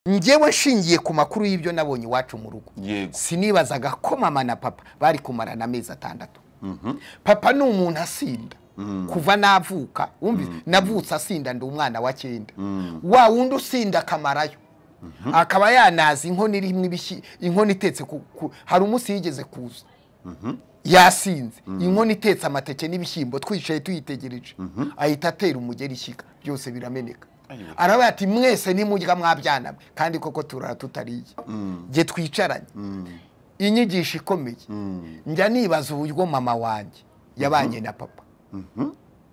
njyewe nshingiye ku makuru y'ibyo nabonye iwacu mu rugo Yego. sinibazaga ko mama na papa bari kumarana amezi atandatu papa ni umuntu asinda kuva navuka wumvise navutse asinda ndi umwana wa cyenda wa wundi usinda akamarayo akaba yanaza inkono irimo ibishyi inkono itetse ku- ku- hari umunsi yigeze kuza yasinze inkono itetse amateke n'ibishyimbo twicaye tuyitegereje ahita atera umugeri ishyiga byose birameneka aravuga ati mwese nimurya mwabyana mwe kandi koko turara tutariye jye twicaranye inyigisho ikomeye njya nibaza uburyo mama wanjye yabanye na papa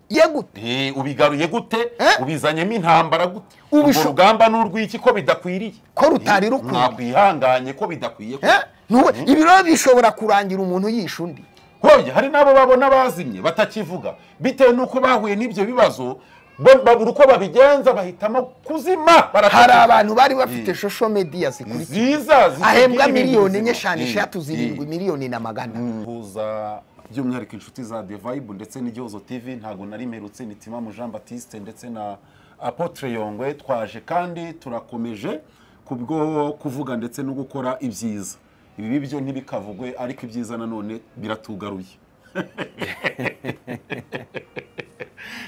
ye gute Eh, ubigaruye gute Eh? ubizanyemo intambara gute Ubisho- urwo rugamba n'urw'iki ko bidakwiriye Ko rutari Eh, rukwiye. mwakwihanganye ko bidakwiye ko Eh? Ntuwe- ibiro bishobora kurangira umuntu yishe undi hoye hari n'abo babona bazimye batakivuga bitewe n'uko bahuye n'ibyo bibazo bo- babura uko babigenza bahitamo kuzima hari baratakiza. abantu bari bafite Eh. shosho mediya zikurikiye nziza zitagira ahembwa ibintu miliyoni enye bizima. eshanu Eh, eshatu eh. zirindwi miliyoni na magana kuza by'umwihariko inshuti za devayibu ndetse n'igihozo tv ntabwo nari merutse ni timamu jean batiste ndetse na apotre yongwe twaje kandi turakomeje kubwo kuvuga ndetse no gukora ibyiza ibibi byo ntibikavugwe ariko ibyiza nanone biratugaruye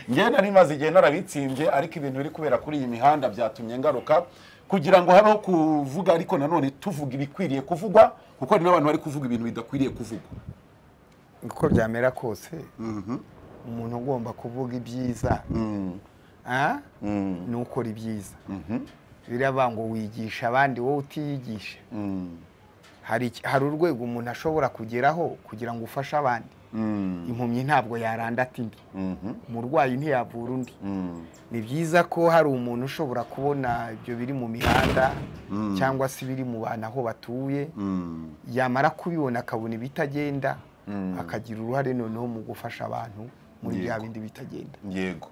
njyewe nari maze igihe narabitsembye ariko ibintu biri kubera kuri iyi mihanda byatumye ngaruka kugira ngo habeho kuvuga ariko nanone tuvuga ibikwiriye kuvugwa kuko hari n'abantu bari kuvuga ibintu bidakwiriye kuvugwa uko byamera kose umuntu ugomba kuvuga ibyiza Ah? ni ukora ibyiza biravuga ngo wigisha abandi wowe utiyigisha hari iki- hari urwego umuntu ashobora kugeraho kugira ngo ufashe abandi impumyi ntabwo yaranda ati mbi umurwayi ntiyavura undi ni byiza ko hari umuntu ushobora kubona ibyo biri mu mihanda cyangwa se ibiri mu bantu aho batuye yamara kubibona akabona ibitagenda akagira uruhare noneho mu gufasha abantu muri bya Yego. bindi bitagenda yego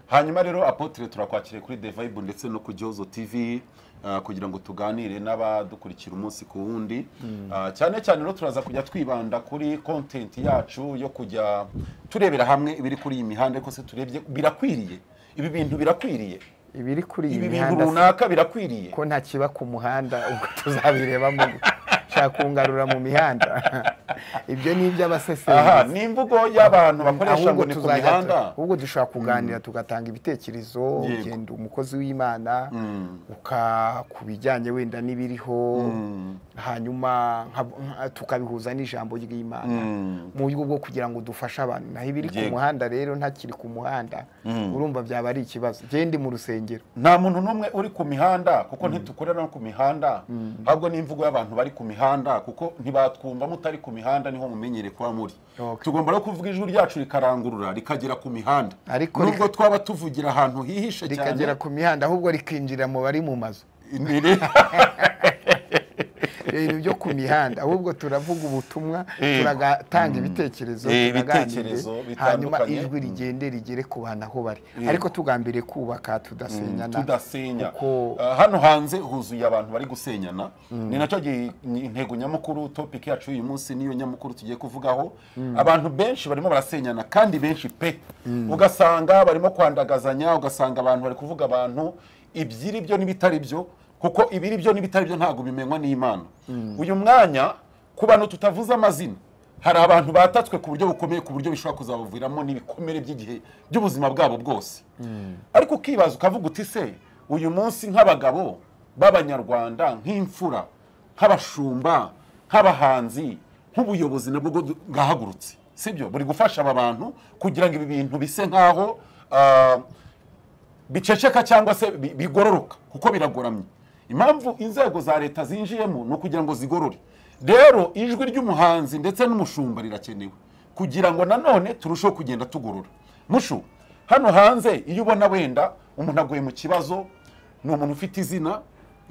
hanyuma rero apotre turakwakiriye kuri devayibu ndetse no ku gihozo tv ah, kugira ngo tuganire n'abadukurikira umunsi ku wundi Ah, cyane cyane rero turaza kujya twibanda kuri kontenti yacu yo kujya turebera hamwe ibiri kuri iyi mihanda ariko se turebye birakwiriye ibi bintu birakwiriye ibiri kuri iyi ibi bintu mihanda se, runaka birakwiriye ko nta kiba ku muhanda ubwo tuzabireba mu gushaka kungarura mu mihanda ibyo ni aha iby'abasesenguzi ni imvugo y'abantu bakoresha ngo ahubwo ni ku tuzajya tu- mihanda ahubwo dushobora kuganira tugatanga ibitekerezo ugenda umukozi w'imana uka ku bijyanye wenda n'ibiriho hanyuma nka- nka- tukabihuza n'ijambo ry'imana mu buryo bwo kugira ngo dufashe abantu naho ibiri ku Yego. muhanda rero ntakiri ku muhanda urumva byaba ari ikibazo gende mu rusengero nta muntu n'umwe uri ku mihanda kuko ntitukorera no ku mihanda ahubwo ni imvugo y'abantu bari ku mihanda kuko ntibatwumva mutari ku mihanda niho mumenyere kuba muri Okay. tugomba no kuvuga ijwi ryacu rikarangurura rikagera ku mihanda Ariko nubwo twaba tuvugira ahantu hihishe rikagera cyane ku mihanda ahubwo rikinjira mu bari mu mazu Ni ri- ibintu byo ku mihanda ahubwo turavuga ubutumwa Yego. turatanga ibitekerezo Eh, tunaganire, ibitekerezo hanyuma bitandukanye. ijwi rigende rigere ku bantu aho bari ariko tugambiriye kubaka tudasenyana tudasenya kuko Ah, hano hanze huzuye abantu bari gusenyana ni nacyo gi- ni- intego nyamukuru topic yacu y'uyu munsi niyo nyamukuru tugiye kuvugaho abantu benshi barimo barasenyana kandi benshi pe ugasanga barimo kwandagazanya ugasanga abantu bari kuvuga abantu ibyiri byo n'ibitari byo kuko ibiri byo n'ibitari byo ntabwo bimenywa n'imana uyu mwanya ku bantu tutavuze amazina hari abantu batatswe ku buryo bukomeye ku buryo bishobora kuzabaviramo n'ibikomere by'igihe by'ubuzima bwabo bwose ariko ukibaza ukavuga uti se uyu munsi nk'abagabo b'abanyarwanda nk'imfura nk'abashumba nk'abahanzi nk'ubuyobozi nabwo bwo bwahagurutse sibyo buri gufasha aba bantu kugira ngo ibi bintu bise nk'aho ah, biceceka cyangwa se bi- bigororoka kuko biragoramye impamvu inzego za leta zinjiyemo ni ukugira ngo zigorore rero ijwi ry'umuhanzi ndetse n'umushumba rirakenewe kugira ngo nanone turusheho kugenda tugorora mushu hano hanze iyo ubona wenda umuntu aguye mu kibazo ni umuntu ufite izina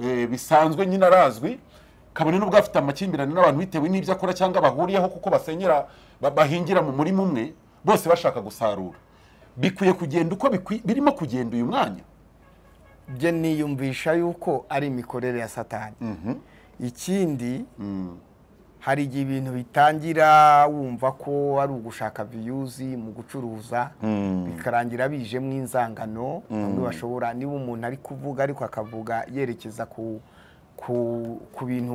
eh, bisanzwe nyine arazwi kabone n'ubwo afite amakimbirane n'abantu bitewe n'ibyo akora cyangwa bahuriyeho kuko basenyera ba- bahingira mu murima umwe bose bashaka gusarura bikwiye kugenda uko bikwi- birimo kugenda uyu mwanya bye niyumvisha yuko ari imikorere ya satani ikindi hari igihe ibintu bitangira wumva ko ari ugushaka viyuzi mu gucuruza bikarangira bijemo inzangano bamwe bashobora niba umuntu ari kuvuga ariko akavuga yerekeza ku ku- ku bintu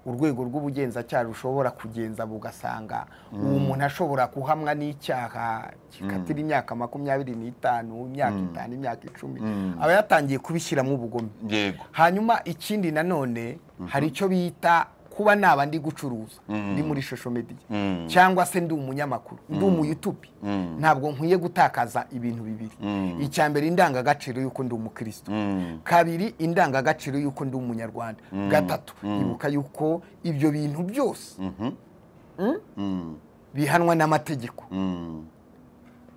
urwego rw'ubugenzacyaha rushobora kugenza bugasanga uwo muntu ashobora guhamwa n'icyaha gikatira imyaka makumyabiri n'itanu imyaka itanu imyaka icumi aba yatangiye kubishyiramo ubugome yego hanyuma ikindi nanone hari icyo bita kuba naba ndi gucuruza ndi muri shosho mediya cyangwa se ndi umunyamakuru ndi umuyutubi ntabwo nkwiye gutakaza ibintu bibiri icya mbere indangagaciro y'uko ndi umukristo kabiri indangagaciro y'uko ndi umunyarwanda gatatu ibuka y'uko ibyo bintu byose Mm. bihanwa n'amategeko Mm.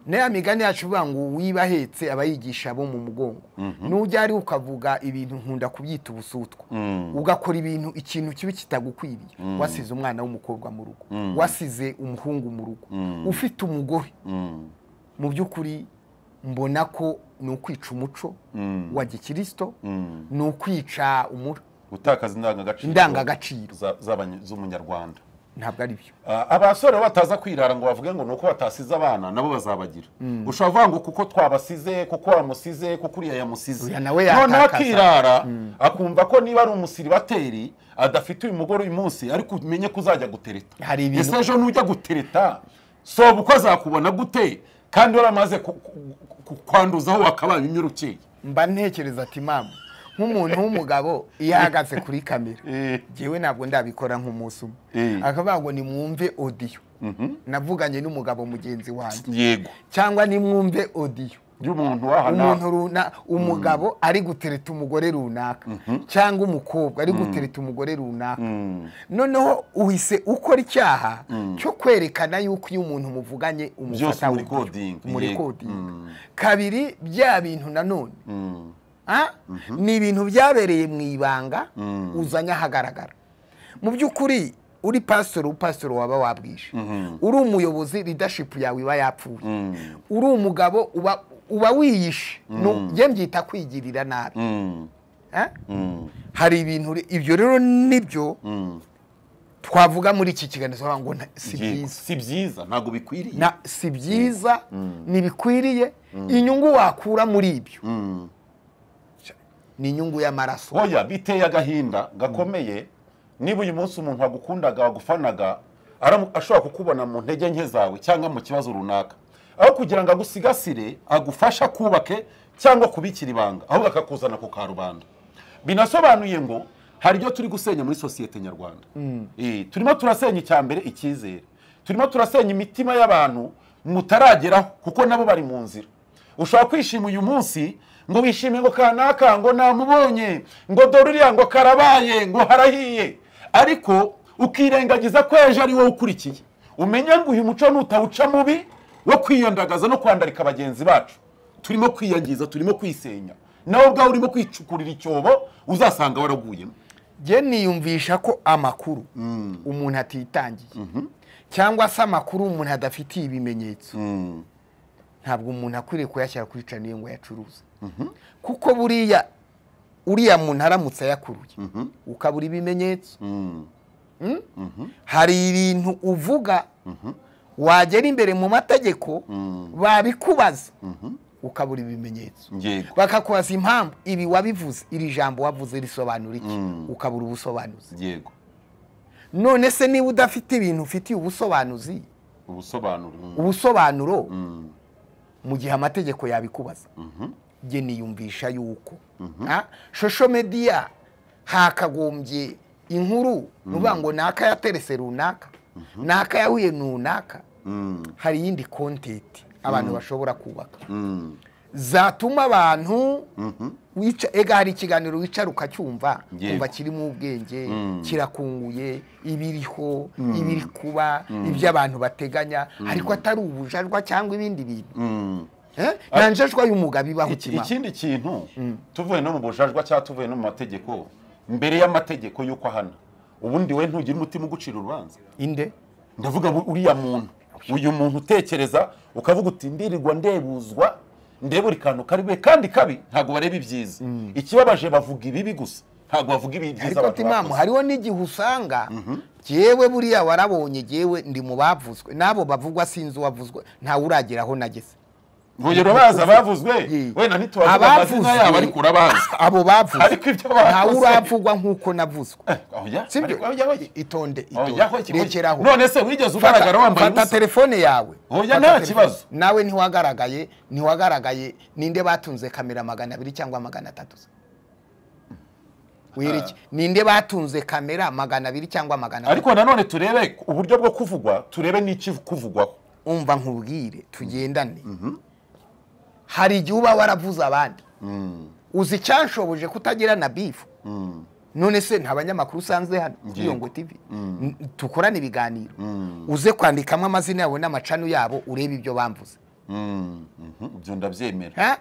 nayo migani yacu ivuga ngo uwiba ahetse aba yigisha abo mu mugongo nujya ari ukavuga ibintu nkunda kubyita ubusutwa ugakora ibintu ikintu kibi kitagukwiriye wasize umwana w'umukobwa mu rugo wasize umuhungu mu rugo ufite umugore Mm. mu by'ukuri mbona ko ni ukwica umuco wa gikirisito ni ukwica umuco gutakaza indangagaciro Indangagaciro. za- z'abany- z'umunyarwanda ntabwo ari byo Ah, abasore bataza kwirara ngo bavuge ngo ni uko batasize abana nabo bazabagira ushobora kuvuga ngo kuko twabasize kuko wamusize kuko uriya yamusize Uriya nawe noneho yatakaza. akirara akumva ko niba ari umusiribateri adafite uyu mugore uyu munsi ariko umenye ko uzajya gutereta Hari ibintu- ese ejo nujya gutereta soba uko azakubona gute kandi waramaze ku- ku- ku- kwanduzaho wakabaye imyirukeye mba ntekereza ati mamu nk'umuntu w'umugabo iyo ahagaze kuri kamera Eh. ngewe ntabwo ndabikora nk'umunsi umwe Eh. akavuga ngo nimwumve odiyo navuganye n'umugabo mugenzi wanjye yego cyangwa nimwumve odiyo y'umuntu wahana umuntu runa umugabo ari gutereta umugore runaka cyangwa umukobwa ari gutereta umugore runaka noneho uhise ukora icyaha cyo kwerekana yuko iyo umuntu muvuganye Byose umufata muri uburyo. coding, muri yego. coding kabiri bya bintu nanone Ah? ni ibintu byabereye mu ibanga uzanye ahagaragara mu by'ukuri uri pasitoro upasitoro waba wabwije uri umuyobozi leadership yawe iba yapfuye uri umugabo uba uba wiyishe Nu- njye mbyita kwigirira nabi Mm. Ah? Mm. hari ibintu uri- ibyo rero nibyo Mm. twavuga muri iki kiganiro bavuga ngo nta- si Yego. byiza si byiza ntabwo bikwiriye Na- si byiza ntibikwiriye inyungu wakura muri ibyo ni inyungu y'amaraso oya biteye agahinda gakomeye niba uyu munsi umuntu wagukundaga wagufanaga aramu- ashobora kukubona mu ntege nke zawe cyangwa mu kibazo runaka aho kugira ngo agusigasire agufashe akubake cyangwa kubikira ibanga ahubwo akakuzana ku karubanda binasobanuye ngo hari ibyo turi gusenya muri sosiyete nyarwanda Eh, turimo turasenya icya mbere icyizere turimo turasenya imitima y'abantu mutarageraho kuko nabo bari mu nzira ushobora kwishima uyu munsi ngo wishime ngo kanaka ngo namubonye ngo dore uriya ngo karabaye ngo harahiye ariko ukirengagiza ko ejo ari wowe ukurikiye umenya ngo uyu muco nutawuca mubi wo kwiyandagaza no kwandarika bagenzi bacu turimo kwiyangiza turimo kwisenya nawe ubwawe urimo kwicukurira icyobo uzasanga waraguyemo njye niyumvisha ko amakuru umuntu atitangiye cyangwa se amakuru umuntu adafitiye ibimenyetso ntabwo umuntu akwiriye kuyashyira kuri caniye ngo ayacuruze kuko buriya uriya muntu aramutse ayakuruye ukabura ibimenyetso Mm? hari ibintu uvuga wagera imbere mu mategeko babikubaza ukabura ibimenyetso yego bakakubaza impamvu ibi wabivuze iri jambo wavuze risobanura iki ukabura ubusobanuzi yego none se niba udafite ibintu ufitiye ubusobanuzi ubusobanuro ubusobanuro mu gihe amategeko yabikubaza njye niyumvisha yuko Ah, shosho mediya hakagombye inkuru nuvuga ngo naka yaterese runaka naka yahuye runaka hari iyindi kontenti abantu bashobora kubaka zatuma abantu wica ega hari ikiganiro wicara ukacyumva Yego. kumva kirimo ubwenge kirakunguye ibiriho ibiri kuba ibyo abantu bateganya ariko atari ubujajwa cyangwa ibindi bintu Eh? nta njajwa y'umugabo ibaho Iki- kimana ikindi kintu tuvuye no mu bujajwa cyangwa tuvuye no mu mategeko mbere y'amategeko y'uko ahana ubundi we ntugira umutima ugucira urubanza inde ndavuga ngo uriya muntu uyu muntu utekereza ukavuga uti ndirirwa ndebuzwa ndeba buri kantu kari bube kandi kabi ntabwo bareba ibyiza ikibabaje bavuga ibibi gusa ntabwo bavuga ibyiza ariko timamu hariho n'igihe usanga jyewe buriya warabonye jyewe ndi mu bavuzwe n'abo bavugwa sinzi uwavuzwe ntawe uragera aho nageze urugero baza bavuzwe wenda ntitubavuga amazina yabo ariko urabazi abo bavuzwe Ariko ibyo bavuze. ntawe uravugwa nk'uko navuzwe Oya, sibyo ariko- oya, oya. itonde Oya, itonde iki- rekeraho none se wigeze ugaragara Fata- wambaye fata ubusa telefone yawe Oya, Fata nta telefone. kibazo. nawe ntiwagaragaye ntiwagaragaye ninde batunze kamera magana abiri cyangwa magana atatu se? Wireke. ninde batunze kamera magana abiri cyangwa magana atatu ariko nanone turebe uburyo bwo kuvugwa turebe n'ikivugwaho umva nkubwire tugendane hari igihe uba waravuze abandi uzi icyashoboje kutagira na bifu none se nta banyamakuru usanze hano yiyongo tivi N- tukorane ibiganiro uze kwandikamo amazina yabo n'amacanu yabo urebe ibyo bamvuze Mm, mhm, ibyo ndabyemera Ha?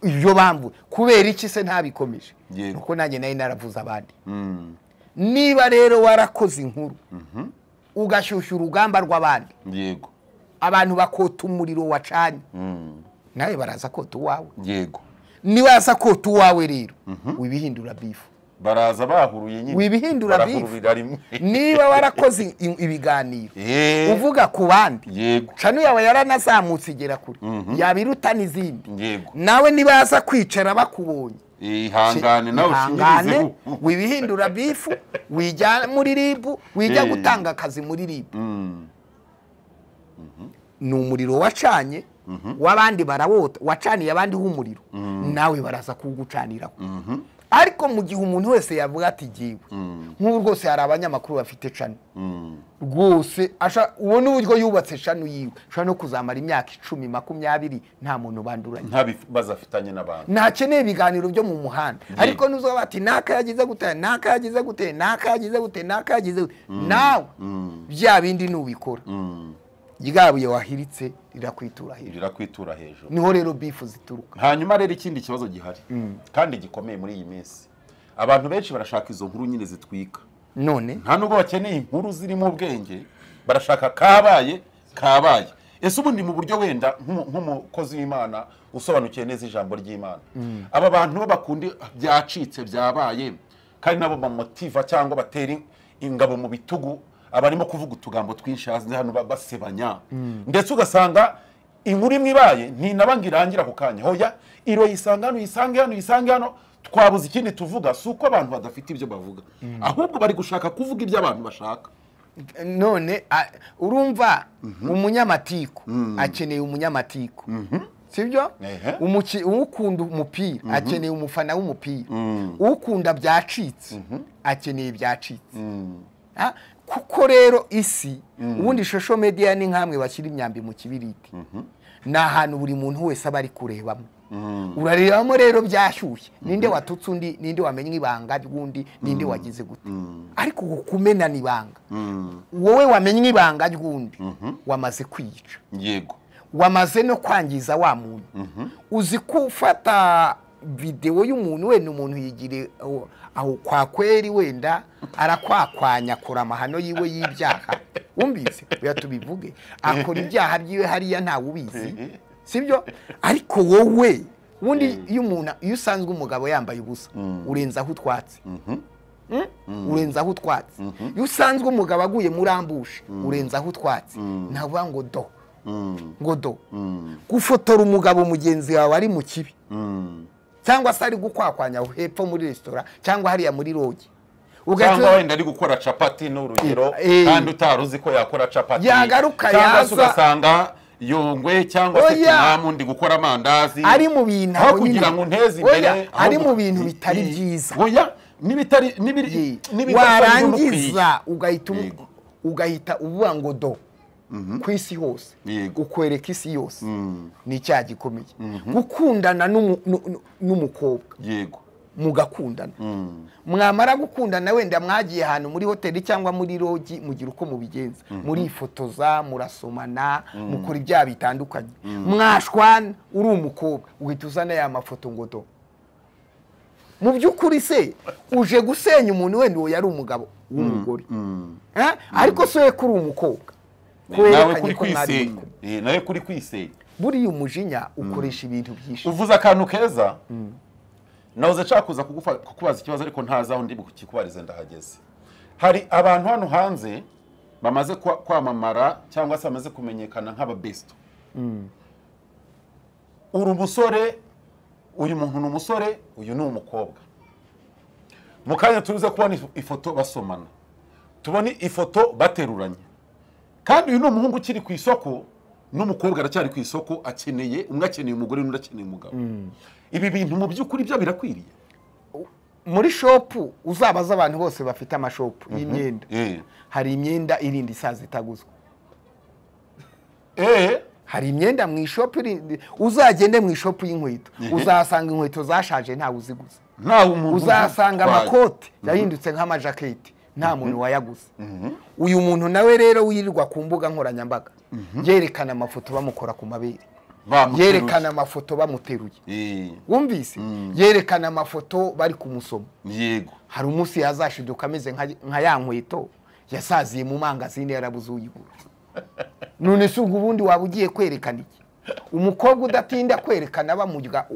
ibyo bamvuze kubera iki se ntabikomeje Yego. kuko nanjye nari naravuze abandi niba rero warakoze inkuru ugashyushya urugamba rw'abandi yego abantu bakota umuriro wacanye nawe baraza kota uwawe yego niba yaza kota uwawe rero wibihindura bifu baraza bahuruye nyine Wibihindura barahururira rimwe niba warakoze i- ibiganiro Eh, uvuga ku bandi yego cano yawe yaranazamutse igera kure yaba iruta n'izindi yego nawe niba yaza kwicara bakubonye ihangane nawe ihangane ushingirizeho wibihindura bifu wijya muri ribu wijya Eh. gutanga akazi muri ribu ni umuriro wacanye w'abandi barawota wacaniye abandi h'umuriro nawe baraza kuwugucaniraho ariko mu gihe umuntu wese yavuga ati giwe nk'ubu rwose hari abanyamakuru bafite cano rwose asha- ubona uburyo yubatse cano yiwe ashobora no kuzamara imyaka icumi makumyabiri nta muntu banduranye ntabibazo afitanye n'abantu ntakeneye ibiganiro byo mu muhanda ariko nuzaba bati n'aka yagize gute n'aka yagize gute n'aka yagize gute n'aka yagize gute nawe bya bindi nubikora ryabuye wahiritse rirakwitura hejuru rirakwitura hejuru niho rero bifu zituruka hanyuma rero ikindi kibazo gihari kandi gikomeye muri iyi minsi abantu benshi barashaka izo nkuru nyine zitwika none nta nubwo bakeneye inkuru zirimo ubwenge barashaka kabaye kabaye ese ubundi mu buryo wenda nk'umu- nk'umukozi w'imana usobanukiwe neza ijambo ry'imana aba bantu bo bakunda byacitse byabaye kandi nabo bamotiva cyangwa batera ingabo mu bitugu abarimo kuvuga utugambo twinshi hasi hano ba- basebanya ndetse ugasanga inkuru imwe ibaye ntinaba ngo irangira ako kanya hoya iro yisange hano yisange hano yisange hano twabuze ikindi tuvuga si uko abantu badafite ibyo bavuga ahubwo bari gushaka kuvuga ibyo abantu bashaka none a- urumva umunyamatiku akeneye umunyamatiku sibyo Ehe. Umuki- ukunda umupira akeneye umufana w'umupira ukunda byacitse akeneye ibyacitse Ah, kuko rero isi ubundi shosho mediya ni nk'amwe bashyira imyambi mu kibiriti ni ahantu buri muntu wese aba ari kurebamo urarebamo rero byashyushye ninde watutse undi ninde wamenya ibanga ry'undi ninde wagize gute ariko uku kumena ni ibanga wowe wamenye ibanga ry'undi wamaze kwiyica yego wamaze no kwangiza wa muntu uzi ko ufata videwo y'umuntu wenda umuntu yigire aho- aho kwa kweri wenda arakwakwanya akora amahano yiwe y'ibyaha wumvise biya tubivuge akora ibyaha byiwe hariya ntawe ubizi sibyo ariko wowe ubundi iyo umuntu iyo usanzwe umugabo yambaye ubusa urenzaho utwatsi Mm? urenzaho utwatsi iyo usanzwe umugabo aguye muri ambushe urenzaho utwatsi ntavuga ngo do ngo do gufotora umugabo mugenzi wawe ari mu kibi cyangwa se ari gukwakwanya aho hepfo muri resitora cyangwa hariya muri rogi cyangwa wenda ari gukora capati ni urugero Eh. kandi utari uzi ko yakora capati Yagaruka cyangwa yaza- se ugasanga yungwe cyangwa se Oya. kinamu ndi gukora amandazi ari mu bintu aho aho nyine- kugira ngo nteze Oya, imbere ari ahubwo- mu bintu bitari Eh, eh. byiza oya n'ibitari n'ibiri n'ibidasa n'ibikwiye. warangiza ugahita umu- Yego. ugahita uvuga ngo do ku isi hose Yego. ukwereka isi yose ni icyaha gikomeye gukundana n'umu- nu- nu- n'umukobwa yego mugakundana mwamara gukundana wenda mwagiye ahantu muri hoteli cyangwa muri rogi mugira uko mubigenza murifotoza murasomana mukora ibyaha bitandukanye mwashwana uri umukobwa uhita uzana ya mafoto ngo do mu by'ukuri se uje gusenya umuntu wenda uwo yari umugabo w'umugore Eh? ariko se we kuri umukobwa nawe werekanye kuri ko mwari muri kwisenya kumwe. Eh, nawe kuri kwisenya buriya umujinya ukoresha ibintu byinshi uvuze akantu keza nahoze nshaka kuza kugufa- kukubaza ikibazo ariko ntazi aho ndi kikubarize ndahageze hari abantu hano hanze bamaze kwa- kwamamara cyangwa se bamaze kumenyekana nk'ababesto uri umusore uyu muntu ni umusore uyu ni umukobwa mu kanya tuze kubona if- ifoto basomana tubone ifoto bateruranye kandi uyu ni umuhungu ukiri ku isoko n'umukobwa aracyari ku isoko akeneye umwe akeneye umugore n'undi akeneye umugabo ibi bintu mu by'ukuri byo birakwiriye muri shopu uzabaza abantu bose bafite amashopu y'imyenda Eh. hari imyenda irinda isaza itaguzwa eh hari imyenda mu ishopu irinda uzagende mu ishopu y'inkweto Mhm. uzahasanga inkweto zashaje ntawe uziguze ntawe umuntu uzahasanga utwaye. amakoti yahindutse nk'amajaketi nta muntu wayaguze uyu muntu nawe rero wirirwa ku mbuga nkoranyambaga yerekana amafoto bamukora ku mabere Bamuteruye. yerekana amafoto bamuteruye Eh, wumvise yerekana amafoto bari kumusoma yego hari umunsi yazashiduka ameze nka- nka ya nkweto yasaziye mu mangazini yarabuze uyigura none si ubwo ubundi waba ugiye kwerekana iki umukobwa udatinda kwerekana bamurya ba-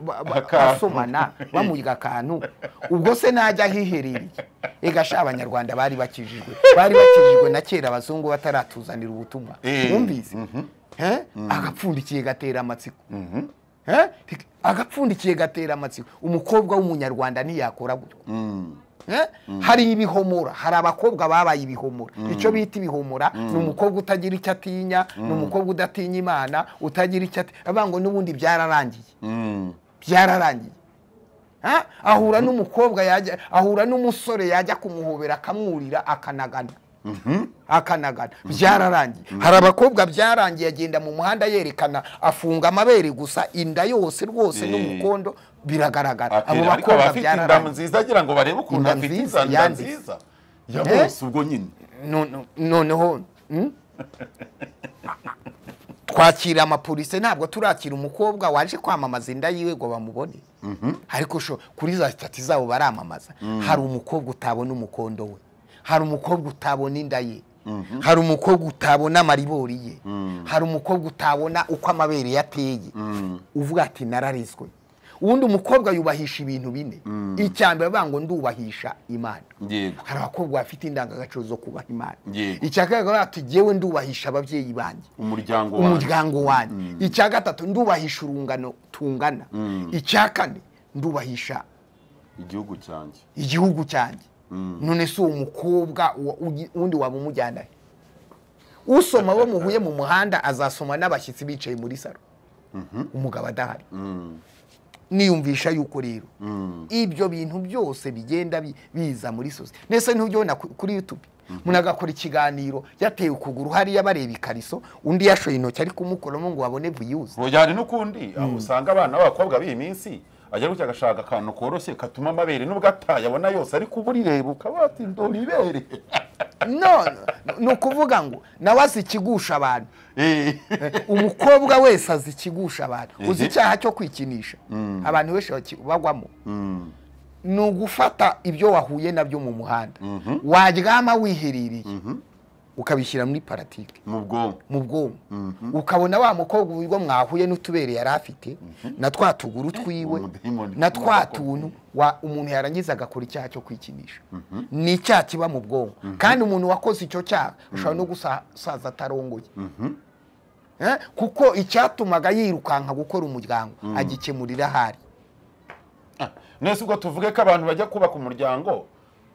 ba- Akantu. basomana bamurya akantu ubwo se najya ahiherereye ega sha abanyarwanda bari bakijijwe bari bakijijwe na kera abazungu bataratuzanira ubutumwa Eh, wumvise Eh? agapfundikiye gatera amatsiko Eh? agapfundikiye gatera amatsiko umukobwa w'umunyarwanda ntiyakora gutyo Eh? hari ibihomora hari abakobwa babaye ibihomora icyo bita ibihomora ni umukobwa utagira icyo atinya ni umukobwa udatinya imana utagira icyo ati avuga ngo n'ubundi byararangiye Mm. byararangiye Ah, ahura n'umukobwa yajya ahura n'umusore yajya kumuhobera akamwurira akanagana akanagana byararangiye hari abakobwa byarangiye agenda mu muhanda yerekana afunga amabere gusa inda yose rwose Eh. n'umukondo biragaragara abo Atera, ariko bakobwa abafite inda byararangiye nziza agira ngo barebe ukuntu Inda afite nziza, iza nda yanditse. nziza ya bose ubwo nyine None- noneho mm? twakira amapolisi ntabwo turakira umukobwa waje kwamamaza inda yiwe ngo bamubone ariko sho kuri za sitati zabo baramamaza hari umukobwa utabona umukondo we hari umukobwa utabona inda ye hari umukobwa utabona amaribori ye hari umukobwa utabona uko amabere ye ateye uvuga ati nararizwe ubundi umukobwa yubahisha ibintu bine icya mbere bavuga ngo ndubahisha imana yego hari abakobwa bafite indangagaciro zo kubaha imana Yego. icya kabiri baravuga ati jyewe ndubahisha ababyeyi banjye umuryango wanjye umuryango wanjye icya gatatu ndubahisha urungano tungana icya kane ndubahisha igihugu cyanjye igihugu cyanjye none si uwo mukobwa wa- ugi- undi waba umujyana he usoma abo muhuye mu muhanda azasoma n'abashyitsi bicaye muri saro umugabo adahari niyumvisha yuko rero ibyo bintu byose bigenda bi- biza muri sosiyete ndetse ntujyona kuri youtube umuntu agakora ikiganiro yatewe ukuguru hariya bareba ikariso undi yashoye intoki ari kumukoramo ngo babone viyuzi ngo hari n'ukundi aho usanga abana b'abakobwa b'iyi minsi ajya gutya agashaka akantu koroshye katuma amabere nubwo ataye abona yose ariko uba urireba ukaba wati ndora ibere none ni ukuvuga ngo nawe azi ikigusha abantu Eh. umukobwa wese azi ikigusha abantu uzi icyaha cyo kwikinisha abantu benshi baki- bagwamo ni ugufata ibyo wahuye nabyo mu muhanda waryama wiherereye ukabishyira muri paratike mu bwonko mu bwonko ukabona wa mukobwa uburyo mwahuye n'utubere yari afite na twa tuguru twiwe Ubudayimoni na bw'umukobwa. twa tuntu wa- umuntu yarangiza agakora icyaha cyo kwikinisha ni icyaha kiba mu bwonko kandi umuntu wakoze icyo cyaha ashobora no gusaza atarongoye Eh, kuko icyatumaga yirukanka gukora umuryango agikemurira ahari Ah, nese ubwo tuvuge ko abantu bajya kubaka umuryango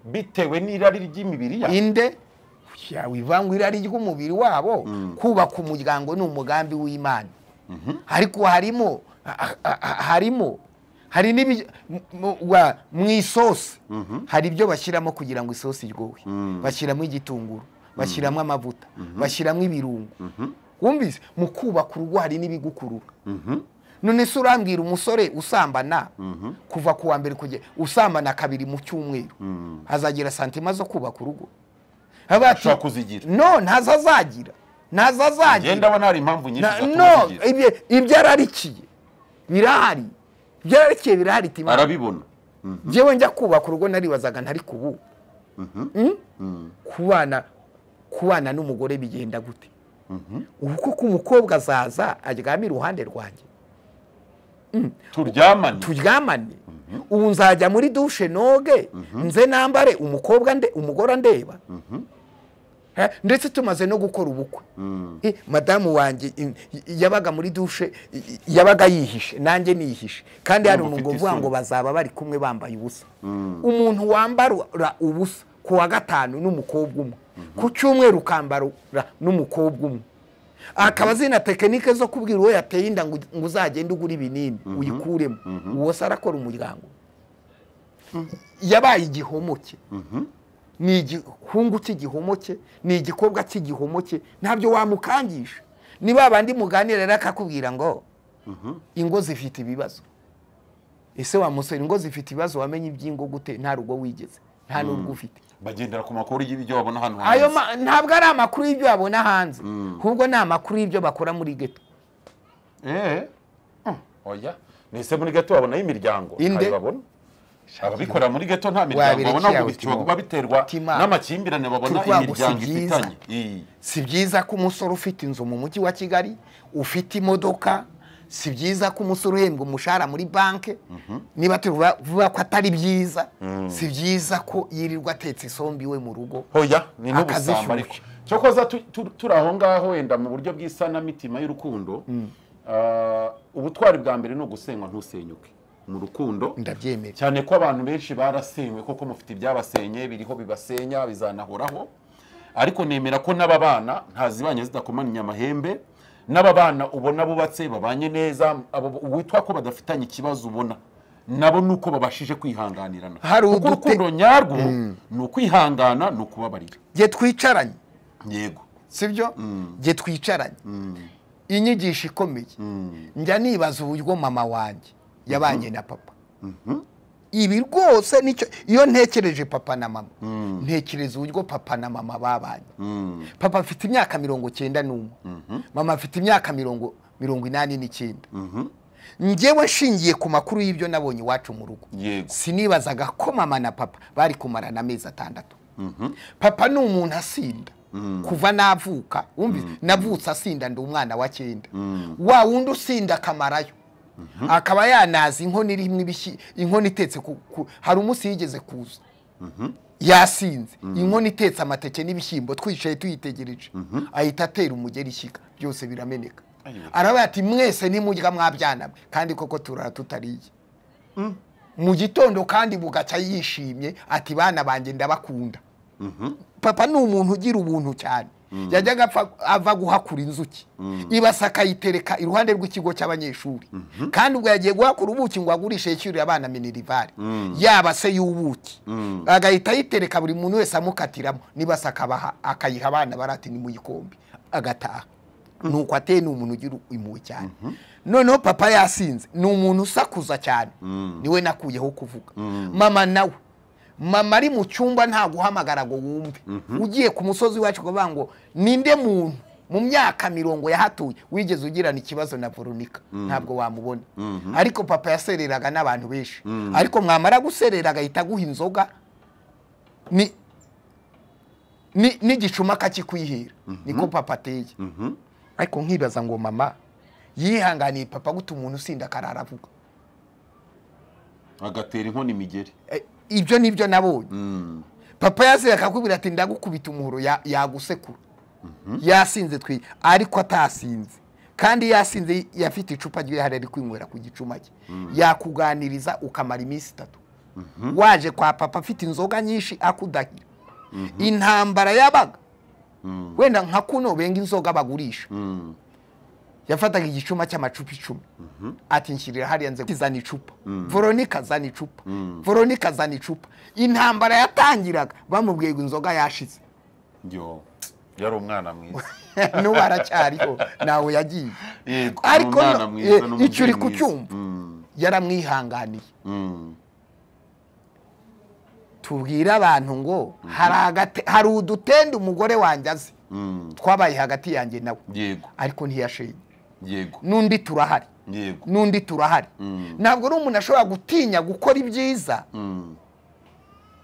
bitewe n'irari ry'imibiri yabo inde Ya, wivanga irari ry'umubiri wabo kubaka umuryango ni umugambi w'imana ariko harimo ha- ha- ha- harimo hari n'ibi- mu- mu- wa- mu isosi hari ibyo bashyiramo kugira ngo isosi iryohe bashyiramo igitunguru bashyiramo amavuta bashyiramo ibirungo wumvise mu kubaka urugo hari n'ibigukurura none se urambwira umusore usambana kuva ku wa mbere kugera usambana kabiri mu cyumweru azagira santima zo kubaka urugo Avuga ati, Ashobora kuzigira. no ntazo azagira ntazo njye azagira ndabona hari impamvu nyinshi Na- zatuma no ubigira. ibyo- ibyo ararikiye birahari ibyo ararikiye birahari tima arabibona njyewe njya kubaka urugo naribazaga ntari kubu Mm? kubana kubana n'umugore bigenda gute ubu kuko umukobwa azaza aryama iruhande rwanjye turyamane turyamane ubu nzajya muri dushe noge nze nambare umukobwa nde umugore ndeba Eh, ndetse tumaze no gukora ubukwe Eh, madamu wanjye in- y- yabaga muri dushe y- y- yabaga yihishe nanjye nihishe kandi hari Urumva ufite umuntu uvuga isoni. ngo bazaba bari kumwe bambaye ubusa umuntu wambara ubusa ku wa gatanu n'umukobwa umwe ku cyumweru ukambara n'umukobwa umwe akaba azina tekinike zo kubwira uwo yateye inda ngo ngo uzagende ugure ibinini uyikuremo uwo se arakora umuryango yabaye igihomoke ni igihungu cy'igihomoke ni igikobwa cy'igihomoke ntabyo wamukangisha ni ba bandi muganira rero akakubwira ngo ingo zifite ibibazo ese wa musore ingo zifite ibibazo wamenye iby'ingo gute nta rugo wigeze nta n'urwo ufite bagendera ku makuru y'ibyo babona hano ayo hanze. ma- ntabwo ari amakuru y'ibyo babona hanze ahubwo ni amakuru y'ibyo bakora muri geto Eh. Hmm. oya nese muri gato babonayo imiryango Inde? ntayo babona ababikorera muri gato nta miryango Wabirekeye babona ngo aho bishobora Timo. kuba biterwa Tima. n'amakimbirane babona Turwa gusa imiryango ibyiza. ifitanye Iyi. si byiza ko umusore ufite inzu mu mujyi wa kigali ufite imodoka si byiza ko umusore uhembwa umushahara muri banki niba tuvuga vuga ko atari byiza si byiza ko yirirwa atetse isombe iwe mu rugo hoya ni n'ubusamba Akazishyushya. ariko cyokoza tu- tu- turi aho ngaho wenda mu buryo bw'isanamitima y'urukundo ah, ubutwari bwa mbere ni ugusenywa ntusenyuke mu rukundo ndabyemera cyane ko abantu benshi barasenywe koko mufite ibyabasenye biriho bibasenya bizanahoraho ariko nemera ko n'ababana ntazibanye zidakomanya amahembe n'ababana ubona bubatse babanye neza abo witwa ko badafitanye ikibazo ubona nabo ni uko babashije kwihanganirana Hari kuko udute- urukundo nyarwo ni ukwihangana ni ukubabarira jye twicaranye yego sibyo jye twicaranye inyigisho ikomeye njya nibaza uburyo mama wanjye yabanye na papa ibi rwose nicyo iyo ntekereje papa na mama ntekereza uburyo papa na mama babanye papa afite imyaka mirongo cyenda n'umwe mama afite imyaka mirongo mirongo inani n'icyenda njyewe nshingiye ku makuru y'ibyo nabonye iwacu mu rugo Yego. sinibazaga ko mama na papa bari kumarana amezi atandatu papa ni umuntu asinda kuva navuka wumvise navutse asinda ndi umwana wa cyenda wa wundi usinda akamarayo akaba yanaza inkono irimo ibishyi inkono itetse ku- ku- hari umunsi yigeze kuza yasinze inkono itetse amateke n'ibishyimbo twicaye tuyitegereje ahita atera umugeri ishyiga byose birameneka Ayiwe. aravuga ati mwese nimurya mwabyana mwe kandi koko turara tutariye mu gitondo kandi bugacya yishimye ati bana banjye ndabakunda papa ni umuntu ugira ubuntu cyane yajyaga apfa- ava guhakura inzuki ibasa akayitereka iruhande rw'ikigo cy'abanyeshuri kandi ubwo yagiye guhakura ubuki ngo agurishe yishyurire abana minerivari yaba se y'ubuki agahita ayitereka buri muntu wese amukatiramo n'ibasa akabaha- akayiha abana barati ni mu gikombe agataha nuko ateye ni umuntu ugira impuhwe cyane noneho papa yasinze ni umuntu usakuza cyane niwe nakuyeho kuvuga mama nawe mama ari mu cyumba nta guhamagara ngo wumve ugiye ku musozi wacu kuvuga ngo ninde muntu mu myaka mirongo yahatuye wigeze ugirana ikibazo na veronika ntabwo wamubona ariko papa yasereraga n'abantu benshi ariko mwamara guserera agahita aguha inzoga ni ni- n'igicuma akakikwihera niko papa ateye ariko nkibaza ngo mama yihanganiye papa guta umuntu usinda akarara avuga agatera inkono imigeri Eh, ibyo ni byo nabonye papa yasinze akakubwira ati ndagukubita umuhoro ya- yagusekura yasinze twi ariko atasinze kandi yasinze yafite icupa ry'ihari ari kwinywera ku gicuma cye yakuganiriza ukamara iminsi itatu waje kwa papa afite inzoga nyinshi akudahira intambara yabaga wenda nka kuno benga inzoga bagurisha yafataga igicuma cy'amacupa icumi ati nshyirira hariya nze zana icupa veronika zana icupa veronika zana icupa intambara yatangiraga bamubwiye ngo inzoga yashize yo yari umwana mwiza n'ubu aracyariho ntawe yagiye Yego, ariko ni umwana no- mwiza, eh, ni umubyeyi icyo uri mwiza. kucyumva yaramwihanganiye tubwire abantu ngo hari agate- hari udutende umugore wanjye azi twabaye hagati yanjye nawe yego ariko ntiyashenye yego n'undi turahari yego n'undi turahari ntabwo ari umuntu ashobora gutinya gukora ibyiza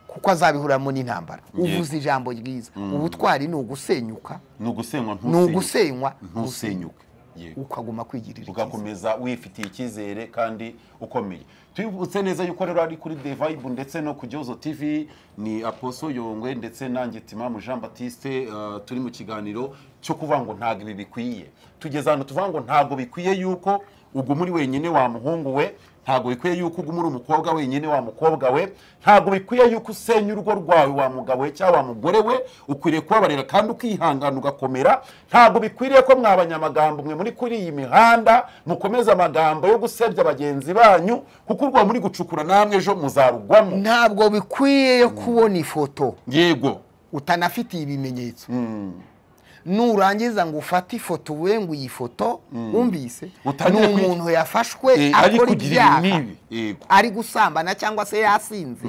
kuko azabihuramo n'intambara uvuze ijambo ryiza ubutwari ni ugusenyuka ni ugusenywa ni ntusenyuke ugusenywa ntusenyuke Yego. ukaguma kwigirira icyizere ugakomeza wifitiye icyizere kandi ukomeye tubibutse neza yuko rero ari kuri The Vibe ndetse no ku Jozo TV ni Aposo Yongwe ndetse nanjye Timamu Jean Baptiste uh, turi mu kiganiro cyo kuvuga ngo ntabwo ibi bikwiye tugeze ahantu tuvuga ngo ntabwo bikwiye yuko uguma uri wenyine wa muhungu we ntabwo bikwiye yuko uguma uri umukobwa wenyine wa mukobwa we ntabwo bikwiye yuko usenya urugo rwawe wa mugabo we cyangwa wa mugore we ukwiriye kubabarira kandi ukihangana ugakomera ntabwo bikwiriye ko mwa banyamagambo mwe muri kuri iyi mihanda mukomeza amagambo yo gusebya bagenzi banyu kuko urwo muri gucukura namwe ejo muzarugwamo ntabwo bikwiye yo kubona ifoto yego utanafitiye ibimenyetso nurangiza ngo ufate ifoto we ngo iyi foto wumvise ni Utangire kwi- umuntu yafashwe Eh, ari akora kugira ibyaha ibibi yego ari gusambana cyangwa se yasinze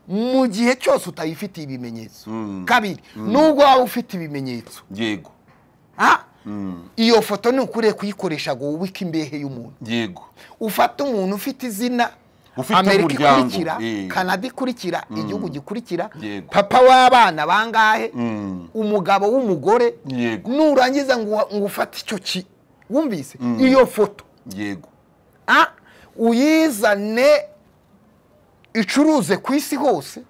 mu gihe cyose utayifitiye ibimenyetso kabiri nubwo waba ufite ibimenyetso yego Ah, iyo foto ni ukuriye kuyikoresha ngo wubike imbehe y'umuntu yego ufate umuntu ufite izina Ufite amerika umuryango, ikurikira eh. kanada ikurikira igihugu gikurikira Yego. papa w'abana bangahe Mm. umugabo w'umugore Yego. nurangiza ngo ngo ufate icyo ki wumvise iyo foto yego ah, uyizane icuruze ku isi hose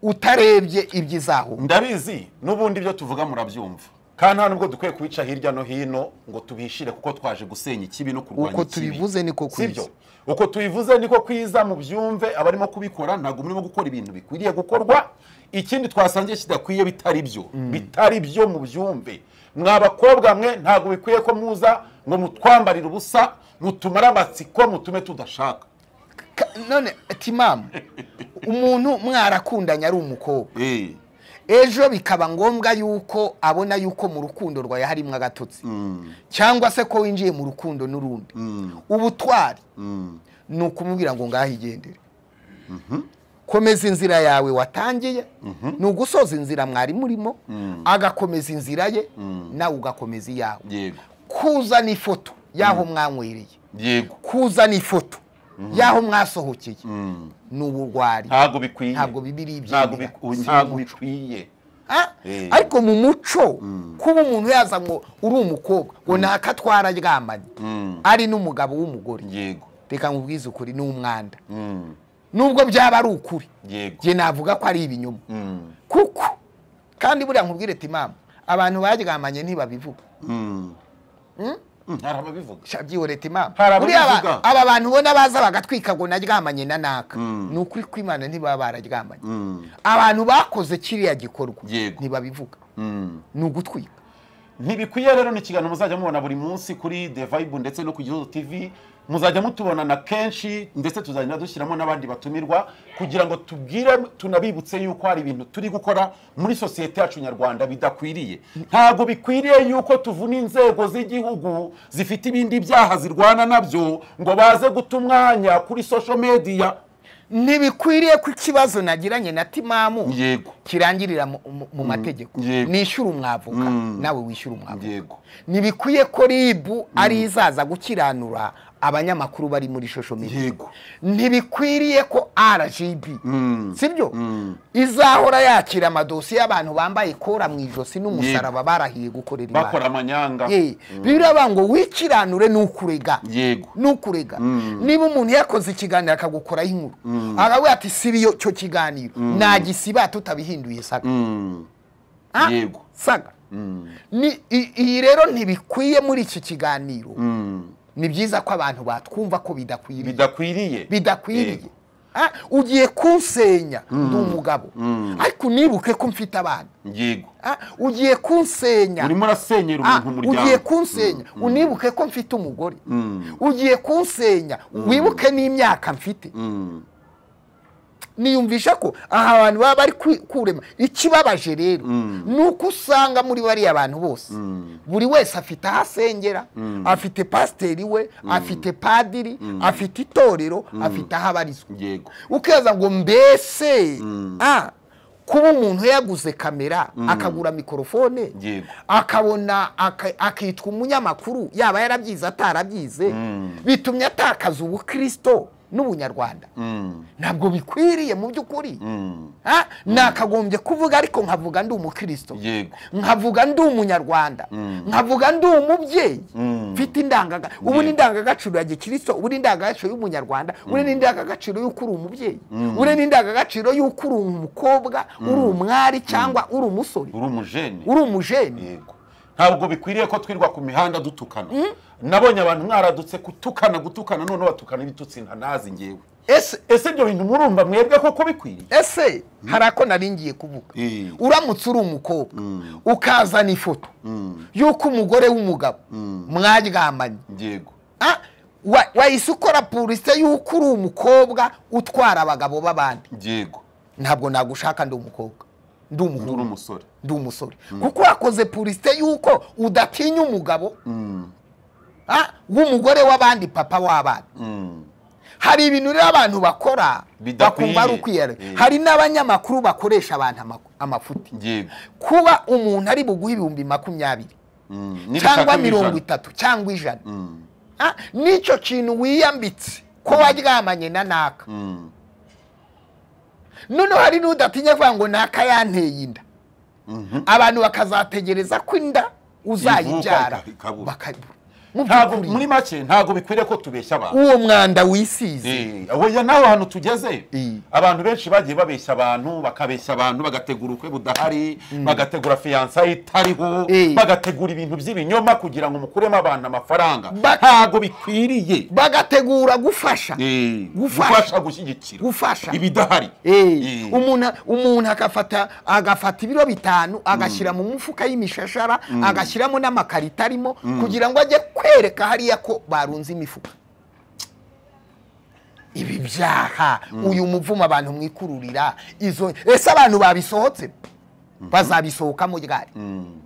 utarebye ibyizaho ndabizi n'ubundi ibyo tuvuga murabyumva kandi nta nubwo dukwiye kubica hirya no hino ngo tubishire kuko twaje gusenya ikibi no kurwanya Uko ikibi tubivuze niko kwiza. Sibyo? uko tubivuze niko kwiza mubyumve abarimo kubikora ntabwo murimo gukora ibintu bikwiriye gukorwa ikindi twasangiye kidakwiye bitari byo bitari byo mubyumve mwa bakobwa mwe ntabwo bikwiye ko muza ngo mutwambarire ubusa mutumare amatsiko mutume tudashaka Ka- none timamu umuntu mwarakundanye ari umukobwa Eh, ejo bikaba ngombwa yuko abona yuko mu rukundo rwawe harimo agatotsi cyangwa se ko winjiye mu rukundo n'urundi ubutwari ni ukumubwira ngo ngaho igendere komeza inzira yawe watangiye ni ugusoza inzira mwari murimo agakomeza inzira ye nawe ugakomeza iyawe yego kuzana ifoto y'aho mwanywereye yego kuzana ifoto y'aho mwasohokeye ni uburwari ntabwo bikwiye ntabwo bibiri ntabwo ibyemera biku- ntabwo bikwiye Ah, Eh. ariko mu muco kuba umuntu yaza ngo uri umukobwa ngo ntaka twararyamanye ari n'umugabo w'umugore yego reka nkubwize ukuri ni umwanda Mm. nubwo byaba ari ukuri yego njye navuga ko ari ibinyoma Mm. kuko kandi buriya nkubwire ati mama abantu baryamanye ntibabivuga Mm. Mm, hari ababivuga shabyiwe leta imama Hari ababivuga. buriya aba- aba bantu ubona baza bagatwika ngo naryamanye na naka ni ukuri kw'imana ntibaba bararyamanye abantu bakoze kiriya gikorwa Yego. ntibabivuga Mm. ni ugutwika ntibikwiye rero ni ikiganiro muzajya mubona buri munsi kuri the vibe ndetse no ku gihugu tv muzajya mutubonana kenshi ndetse tuzagenda dushyiramo n'abandi batumirwa kugira ngo tubwire tunabibutse yuko hari ibintu turi gukora muri sosiyete yacu nyarwanda bidakwiriye ntabwo bikwiriye yuko tuvuna inzego z'igihugu zifite ibindi byaha zirwana nabyo ngo baze guta umwanya kuri social media ntibikwiriye ko ikibazo nagiranye na timamu yego kirangirira mu- mu mu mategeko Yego. nishyure umwavoka nawe wishyure umwavoka yego ntibikwiye ko ribu ari izaza gukiranura abanyamakuru bari muri social media yego ntibikwiriye ko rgb sibyo izahora yakira amadosiye y'abantu bambaye kora mu ijosi n'umusaraba barahiye gukorera bakora imana amanyanga Eh, biraba ngo wikiranure n'ukurega yego nukurega niba umuntu yakoze ikiganiro akagukora inkuru akavuga ati sibiyo cyo kiganiro nagisiba tutabihinduye saga Mm. Ah, yego saga Ni- i- iyi rero ntibikwiye muri iki kiganiro ni byiza ko abantu batwumva ko bidakwiriye bidakwiriye bidakwiriye Yego. Ah, ugiye kunsenya ndi umugabo ariko unibuke ko mfite abana yego Ah, ugiye kunsenya urimo urasenyera Ah, umuntu ugiye umuryango kunsenya unibuke ko mfite umugore ugiye kunsenya wibuke n'imyaka mfite niyumvisha ko aha abantu baba bari kwi- kurema ikibabaje rero ni uko usanga muri bariya bantu bose buri wese afite aho asengera afite pasiteri we afite padiri afite itorero afite aho abarizwa yego ukaza ngo mbese ah, kuba umuntu yaguze kamera akagura mikorofone Yego. akabona aka- akitwa umunyamakuru yaba yarabyize atarabyize bitumye atakaza ubukristo n'ubunyarwanda ntabwo bikwiriye mu by'ukuri Ah, nakagombye kuvuga ariko nkavuga ndi umukristo Yego. nkavuga ndi umunyarwanda nkavuga ndi umubyeyi mfite indangagaciro ubu ni Yego. indangagaciro ya gikristo ubu ni indangagaciro y'umunyarwanda ubu ni indangagaciro y'uko uri umubyeyi ubu ni indangagaciro y'uko uri umukobwa uri umwari cyangwa uri umusore uri umujeni uri umujeni yego ntabwo bikwiriye ko twirwa ku mihanda dutukana nabonye abantu mwaradutse gutukana gutukana none batukana ibitutsi ntanazi ngewe ese ese ibyo bintu murumva mwebwe koko bikwiriye ese hari ako nari ngiye kuvuga Eh. uramutse uri umukobwa ukazana ifoto y'uko umugore w'umugabo mwaryamanye yego Ah, wa- wahise ukora polisi y'uko uri umukobwa utwara abagabo b'abandi yego ntabwo nagushaka ndi umukobwa ndi uri umuhungu umusore ndi umusore kuko wakoze polisi y'uko udatinya umugabo ah, w'umugore w'abandi papa w'abana Mm. hari ibintu rero abantu bakora Bidakwiye. bakumva ari ukwiyera Eh. hari n'abanyamakuru bakoresha abantu ama- amafuti yego kuba umuntu ari buguhe ibihumbi makumyabiri Mm. N'ibishaka cyangwa mirongo bijana. itatu cyangwa ijana Mm. Ah, n'icyo kintu wiyambitse ko waryamanye na naka Mm. noneho hari n'udatinya kuvuga ngo naka yanteye inda Mhm. abantu bakazategereza ko inda uzayibyara Ivuka ikabura. bakabura Mu ntabwo by'ukuri, muri make ntabwo bikwiriye ko tubeshya abantu uwo mwanda wisize Eh, oya nawe hantu tugeze Eh. abantu benshi bagiye babeshya abantu bakabeshya abantu bagategura ubukwe budahari bagategura fiyansa itariho Eh. bagategura ibintu by'ibinyoma kugira ngo mukuremo abantu amafaranga Ba- ntabwo bikwiriye bagategura gufasha Eh, Gufasha. gufasha gushyigikira Gufasha. ibidahari Eh, Eh. umuntu umuntu agafata agafata ibiro bitanu agashyira mu mufuka y'imishashara agashyiramo n'amakarito arimo kugira ngo ajye kwereka hariya ko barunze imifuka ibi byaha uyu muvumo abantu mwikururira izo ese abantu babisohotse bazabisohokamo ryari Mm,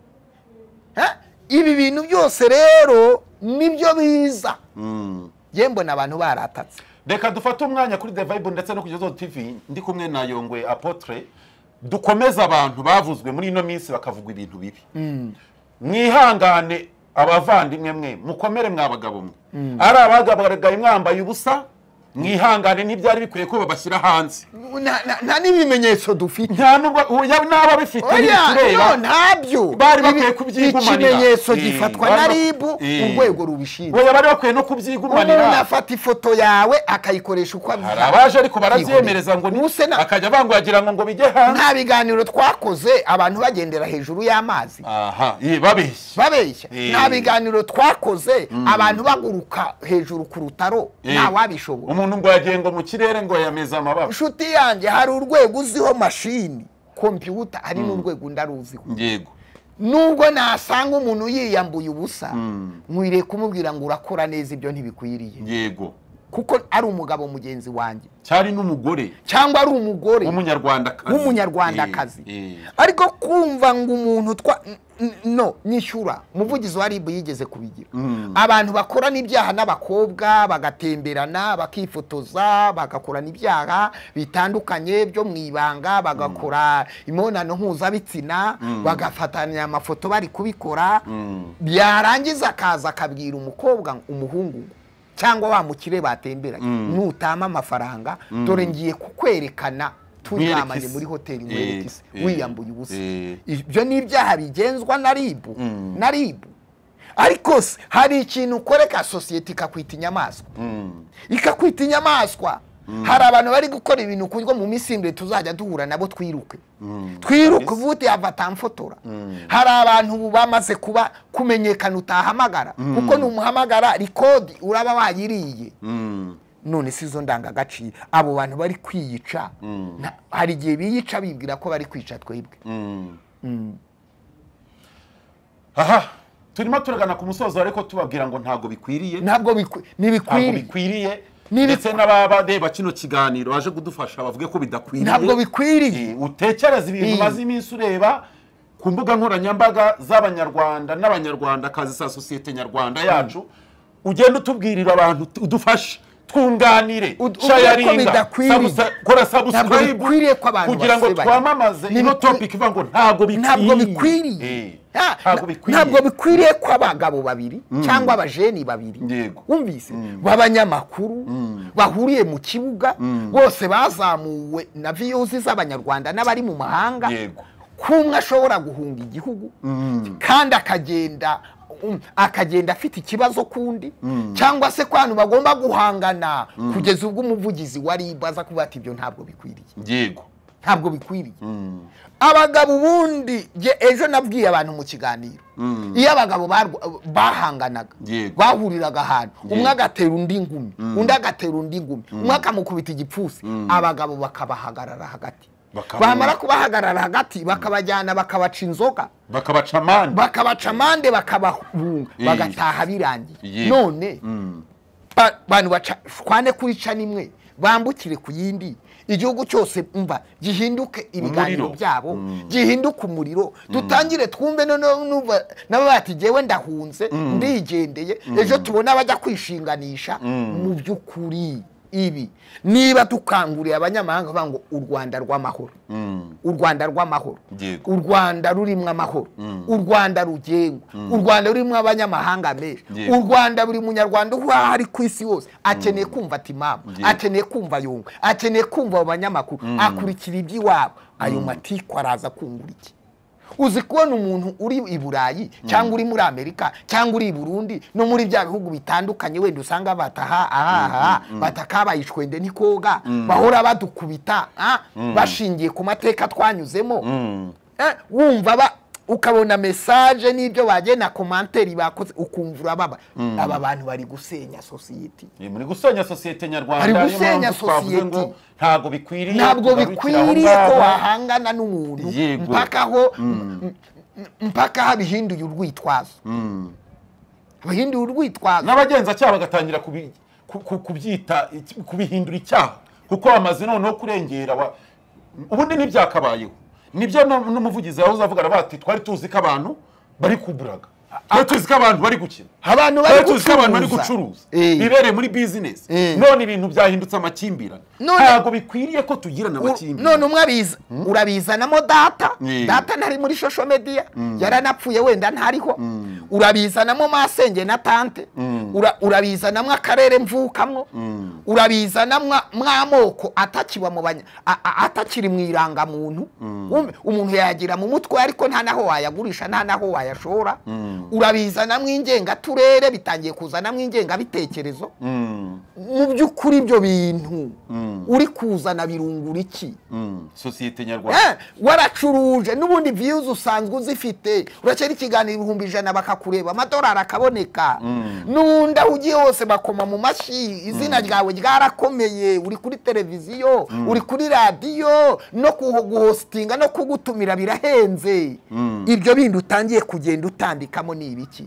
Ha? ibi bintu byose rero nibyo biza mm. yewe mbona abantu baratatse reka dufate umwanya kuri the vibe ndetse no kuri Zozo tv ndi kumwe na yongwe apotre dukomeze abantu bavuzwe muri ino minsi bakavuga ibintu bibi mwihangane abavandimwe mwe mukomere mwa bagabo mwe ari abagabagaye mwambaye ubusa mwihangane ntibyari bikwiye ko babashyira hanze nta nta- nta n'ibimenyetso dufite nta nubwo oya n'aba bifite ntibitureba oya no ntabyo Bari bakwiye Ibi- kubyigumanira. ikimenyetso Eh, gifatwa bari na bak- ribu Eh. urwego rubishinzwe oya bari bakwiye no umuntu kubyigumanira afata ifoto yawe akayikoresha uko hari abyihaye abaje ariko barabyemereza ngo ni Ubuse na- akajya banguhagira ngo ngo bijye hanze nta biganiro twakoze abantu bagendera hejuru y'amazi aha ye babeshya babeshya Eh. nta biganiro twakoze abantu baguruka hejuru ku rutaro Eh. nta wabishobora umuntu ngo yagiye ngo mu kirere ngo yameze amababa inshuti yanjye hari urwego uziho mashini kompiyuta hari n'urwego ndaruziho yego nubwo nasanga umuntu yiyambuye ubusa nkwiriye kumubwira ngo urakora neza ibyo ntibikwiriye yego kuko ari umugabo mugenzi wanjye cyari n'umugore cyangwa ari umugore w'umunyarwandakazi w'umunyarwandakazi Eh, eh. ariko kumva ngo umuntu twa n- n- no nyishyura umuvugizi wa ribu yigeze kubigira abantu bakorana ibyaha n'abakobwa bagatemberana bakifotoza bagakorana ibyaha bitandukanye byo mu ibanga bagakora imibonano mpuzabitsina bagafatanya amafoto bari kubikora byarangiza akaza akabwira umukobwa ngo- umuhungu ngo, cyangwa wa mukire batemberanye nutama amafaranga dore ngiye kukwerekana turyamanye Nkwereke isi. muri hoteli Eh, nkwereke isi eh, wiyambuye ubusa eh. ibyo ni ibyaha bigenzwa na ribu na ribu ariko se hari ikintu ukoreka sosiyete ikakwita inyamaswa Mm. ikakwita inyamaswa hari abantu bari gukora ibintu kuryo mu minsi imbere tuzajya duhura nabo twiruke twiruke uvuti avatamfotora hari abantu ubu bamaze kuba kumenyekana utahamagara kuko numuhamagara rikodi uraba wayiriye Mm. none si izo ndangagaciro abo bantu bari kwiyica na- hari igihe biyica bibwira ko bari kwica twebwe aha turimo turagana ku musozo ariko tubabwira ngo ntabwo bikwiriye ntabwo bikwi- ntabwo ntibikwiriye bikwiriye Nibi- ndetse n'abareba kino kiganiro baje kudufasha bavuge ko bidakwiriye ntabwo bikwiriye Eh, utekereza ibintu Eh. umaze iminsi ureba ku mbuga nkoranyambaga z'abanyarwanda n'abanyarwandakazi za sosiyete nyarwanda yacu ugenda utubwirira abantu tu- udufashe twunganire Ud- uvuge ko shayaringa bidakwiriye. sabusa- kora Ntabwo sabusikarayibu bikwiriye ko abantu kugira ngo basebanya. twamamaze Ni ino bikwi- topiki ivuga ngo ntabwo bikwiriye Ntabwo bikwiriye. Eh. Ah, Ntabwo bikwiye. ntabwo bikwiriye ko abagabo babiri cyangwa abajeni babiri Yego. wumvise b'abanyamakuru bahuriye mu kibuga bose bazamuwe na viyuzi z'abanyarwanda n'abari mu mahanga Yego. ko umwe ashobora guhunga igihugu kandi akagenda um, akagenda afite ikibazo kundi cyangwa se ko abantu bagomba guhangana kugeza ubwo umuvugizi wari aza kuvuga ati ibyo ntabwo bikwiriye yego ntabwo bikwiriye abagabo ubundi jye ejo nabwiye abantu mu kiganiro iyo abagabo barwa- bahanganaga Yego. bahuriraga ahantu umwe Yego. agatera undi ngumi undi agatera undi ngumi umwe akamukubita igipfunsi abagabo bakabahagarara hagati Bakaba- bamara kubahagarara hagati bakabajyana bakabaca inzoga bakabaca amande bakabaca amande bakabahunga Eh. bagataha birangiye Yego. none ba- bantu baca shwane kuri canimwe bambukire ku yindi igihugu cyose mva gihinduke ibiganiro Umuriro. byabo gihinduke umuriro dutangire twumve noneho numva nabo bati jyewe ndahunze ndigendeye ejo tubona abajya kwishinganisha mu by'ukuri ibi niba dukanguriye abanyamahanga bavuga ngo u rwanda rw'amahoro u rwanda rw'amahoro Yego. u rwanda rurimo amahoro u rwanda rugengwa u rwanda rurimo abanyamahanga menshi Yego. u rwanda buri munyarwanda uba ari ku isi yose akeneye kumva timamu Yego. akeneye kumva yunga akeneye kumva abo banyamakuru akurikira iby'iwabo ayo matiku araza kungura iki uzi kubona umuntu uri i burayi cyangwa uri muri amerika cyangwa uri i burundi no muri bya bihugu bitandukanye wenda usanga bataha ahaha batakabaye ishwende n'ikoga bahora badukubita ah, bashingiye ku mateka twanyuzemo Eh, wumva ba ukabona mesaje n'ibyo bagena komanteri bakoze ukumva urababa aba bantu bari gusenya sosiyete Ni muri gusenya sosiyete nyarwanda Bari niyo gusenya mpamvu twavuze sosiyete. ngo ntabwo bikwiriye ntabwo kugarukira aho bikwiriye ko ngaho. wahangana n'umuntu Yego. mpaka aho mpaka habihinduye urwitwazo bihinduye urwitwazo n'abagenzacyaha bagatangira kubi- ku- ku- kubyita iki- kubihindura icyaha kuko bamaze noneho kurengera wa- ubundi ntibyakabayeho nibyo no- n'umuvugizi yahoze avugana bati twari tuzi ko abantu bari kuburaga twari tuzi ko abantu bari gukina abantu bari twari tuzi ko abantu bari gucuruza. gucuruza Eh. bibereye muri bizinesi Eh. none ibintu byahindutse amakimbirane None- ntabwo bikwiriye ko tugirana U- amakimbirane none umwe abiza urabizanamo data Yego. data ntari muri social media yaranapfuye wenda ntariho urabizanamo masenge na tante Ura- urabizanamo akarere mvukamwo urabizanamo mw'amoko atakiba mu banya- a- a- atakiri mu irangamuntu Wumve, umuntu yagira mu mutwe ariko nta naho wayagurisha nta naho wayashora urabizanamo ingengaturere bitangiye kuzanamo ingengabitekerezo mu by'ukuri ibyo bintu uri kuzana birungura iki Mm, sosiyete nyarwanda Eh, waracuruje n'ubundi views usanzwe uzifite urakera ikiganiro ibihumbi ijana bakakureba amadolari akaboneka n'undi aho ugiye hose bakoma mu mashyi izina ryawe ryarakomeye uri kuri televiziyo uri kuri radiyo no kuho- guhostinga no kugutumira birahenze ibyo bindi utangiye kugenda utandikamo ni ibiki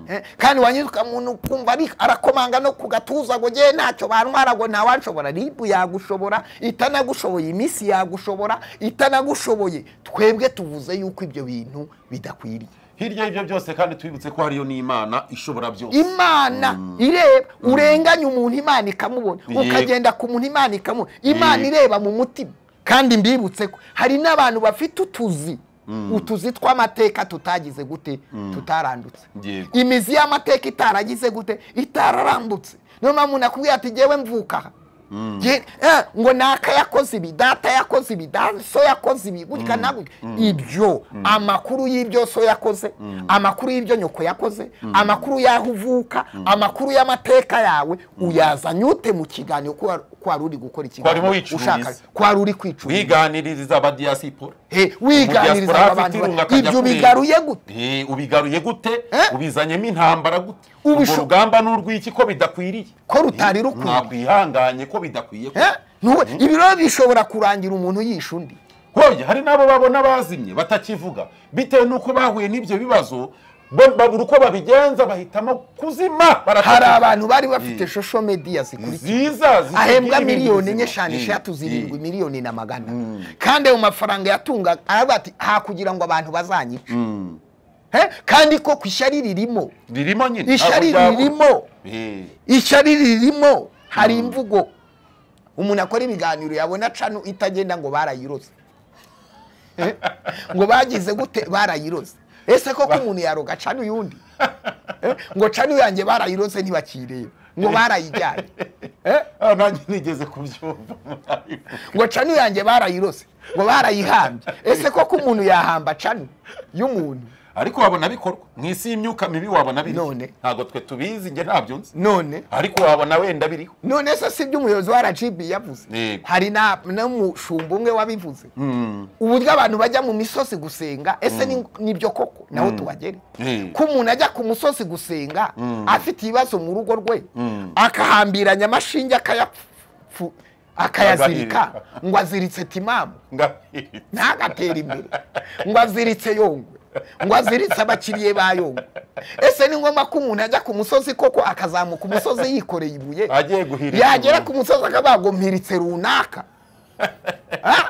Eh, kandi wanyuzwa umuntu ukumva ari- arakomanga no ku gatuza ngo ngewe ntacyo bantwara ngo ntawanshobora ribu yagushobora itanagushoboye iminsi yagushobora itanagushoboye twebwe tuvuze yuko ibyo bintu bidakwiriye hirya y'ibyo byose kandi twibutse ko hariyo n'imana ishobora byose imana ireba urenganya umuntu imana ikamubona Yego. ukagenda ku muntu imana ikamubona imana Yego. ireba mu mutima kandi mbibutse ko hari n'abantu bafite utuzi utuzi tw'amateka tutagize gute tutarandutse Yego. imizi y'amateka itaragize gute itararambutse niyo mpamvu nakubwira ati jyewe mvuka aha Jye- eh, ngo naka yakoze ibi data yakoze ibi da- so yakoze ibi gutya na gutya ibyo amakuru y'ibyo so yakoze amakuru y'ibyo nyoko yakoze amakuru y'aho uvuka amakuru y'amateka yawe uyazanye ute mu kiganiro ko wari- ko wari uri gukora Warimo ikiganiro wicururiza. ushaka ko wari uri kwicururiza wiganiriza abadiyasipora Eh, wiganiriza Umudiaspora aba afite bantu irungu ba- akajya ibyo kureba. bigaruye gute Eh, ubigaruye gute Eh? ubizanyemo intambara gute Ubisho- urwo rugamba n'urw'iki ko bidakwiriye Ko rutari Eh, rukwiye. mwakwihanganye ko bidakwiye ko Eh, ntuwe- ibi rero bishobora kurangira umuntu yishe undi hoya hari n'abo babona bazimye batakivuga bitewe n'uko bahuye n'ibyo bibazo bo- babura uko babigenza bahitamo kuzima hari baratakivuga. abantu bari bafite Eh. social media zikurikira ziza zitagira ahembwa ibintu miliyoni bizima. enye eshanu Eh, eshatu zirindwi eh. miliyoni na magana kandi ayo mafaranga yatunga aravuga ati ha kugira ngo abantu bazanyice Eh, kandi ko ku ishyari ririmo ririmo nyine ishyari ntabwo ririmo ryabura. Eh. ishyari ririmo hari imvugo umuntu akora ibiganiro yabona cano itagenda ngo barayiroze Eh, ngo bagize gute barayiroze ese koko umuntu yaroga cana uyundi Eh, ngo cana uyanjye barayirose ntibakireba ngo barayijyanye Eh, Ah, nanjye nigeze kubyumva ngo cana uyanjye barayirose ngo barayihambye ese koko umuntu yahamba cana y'umuntu ariko wabona bikorwa mu isi y'imyuka mibi wabona biri None. ntabwo twe tubizi njye ntabyo nzi none ariko wabona wenda biriho none se si byo umuyobozi wa rgb yavuze Yego. hari na- n'umushumba umwe wabivuze uburyo abantu bajya mu misozi gusenga ese ni- nibyo koko naho tubagere Yego. ko umuntu ajya ku musozi gusenga afite ibibazo mu rugo rwe akahambiranya amashinge akayapfu akayazirika Agahirika. ngo aziritse timamu Ngaho- ntagatera imbere ngo aziritse yongwe ngo aziritse abakiriye ba yongwe ese ni ngombwa ko umuntu ajya ku musozi koko akazamuka umusozi yikoreye ibuye Agiye guhirika yagera umuntu. ku musozi akavuga ngo mpiritse runaka Ah,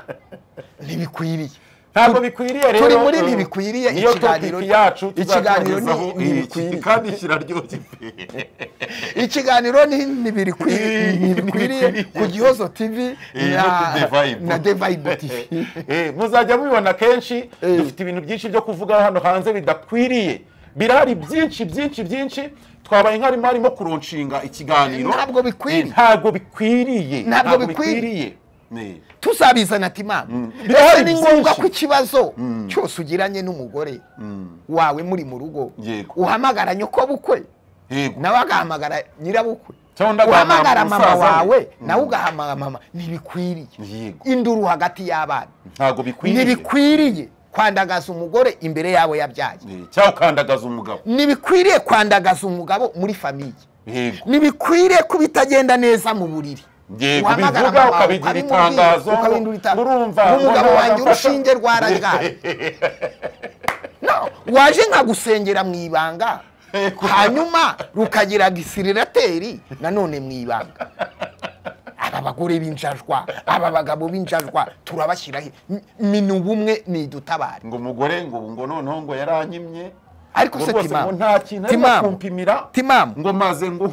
ntibikwiriye ntabwo bikwiriye rero turi muri ntibikwiriye, niyo ikiganiro- topiki yacu ikiganiro ni- tuzakugezaho ni- iki, bikwiriye. kandi kiraryoshye ikiganiro ni- ntibirikwiriye ntibikwiriye ku gihozo tv Eh, no ku The na- Vibe. na devayibu tv Eh, muzajya mubibona kenshi dufite ibintu byinshi byo kuvuga hano hanze bidakwiriye birahari byinshi byinshi byinshi twabaye nk'arimo harimo kuronshinga ikiganiro Ntabwo bikwiriye. Eh, ntabwo bikwiriye Ntabwo bikwiriye. Eh, tuzabizana ati mama ese Birahari ni ngombwa byinshi. ko ikibazo cyose ugiranye n'umugore wawe muri mu rugo Yego. uhamagara nyokobukwe yego nawe agahamagara nyirabukwe Cyangwa ugahamagara uhamagara mama musaza we. wawe Mm. nawe ugahamagara mama ntibikwiriye Yego. induru hagati y'abana ntabwo bikwiriye ntibikwiriye kwandagaza umugore imbere yabo yabyaye Eh, cyangwa ukandagaza umugabo ntibikwiriye kwandagaza umugabo muri famiye yego ntibikwiriye ko bitagenda neza mu buriri Yego, Uhamagara ubivuga, mama wawe, ukabigira ukabimubwira, itangazo, ukabindura ita- urumva, ngo umugabo mbona wanjye wamfasha. urushinge rwararwaye No, waje nkagusengera mu ibanga hanyuma rukagira gisirirateri nanone mu ibanga aba bagore b'injajwa aba bagabo b'injajwa turabashyiraho mini ubumwe nidutabare ngo umugore ngo ngo noneho ngo yaranyimye ariko Ngo se rwose ngo timamu nta kintu arimo timamu kumpimira timamu ngo maze ngo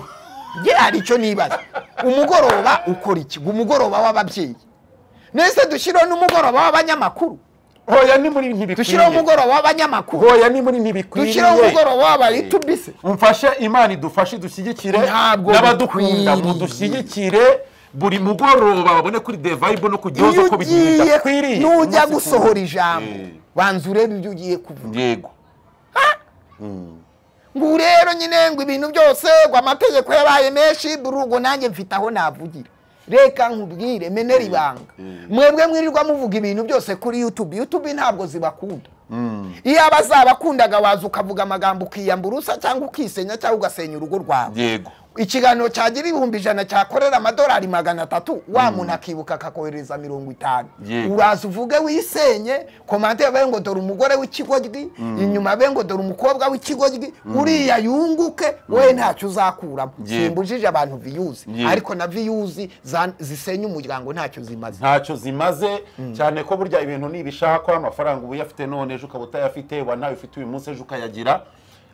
nge hari icyo nibaza umugoroba ukora iki ngo umugoroba w'ababyeyi nese dushyireho n'umugoroba w'abanyamakuru hoya ni muri ntibikwiriye dushyireho umugoroba w'abanyamakuru hoya ni muri ntibikwiriye dushyiraho umugoroba w'abayitubise umfashe imana idufashe idushyigikire Ntabwo n'abadukunda bikwiriye. mudushyigikire buri mugoroba babone kuri the vibe no ku iyo gihozo ko bigenda ugiye bidakwiriye nujya Umunsi gusohora ku- ijambo Eh, banza urebe ibyo ugiye kuvuga yego ngo rero nyine ngo ibintu byose ngo amategeko yabaye menshi buri ubwo nanjye mfite aho navugira reka nkubwire menera ibanga mwebwe mwirirwa muvuga ibintu byose kuri yutube yutube ntabwo zibakunda iyo abazabakundaga waza ukavuga amagambo ukiyamba urusa cyangwa ukisenya cyangwa ugasenya urugo rwawe yego ikiganiro cyagira ibihumbi ijana cyakorera amadolari magana atatu wa muntu akibuka akakohereza mirongo itanu Yego. uraza uvuge wisenye komante babe ngo dore umugore w'ikigoryi inyuma be ngo dore umukobwa w'ikigoryi uriya yunguke wowe ntacyo uzakuramo Yego. simbujije abantu viyuzi Yego. ariko na viyuzi za- zisenya umuryango ntacyo zimaze ntacyo zimaze cyane ko burya ibintu nibishakwa amafaranga uba uyafite none ejo ukaba utayafite wa nawe ufite uyu munsi ejo ukayagira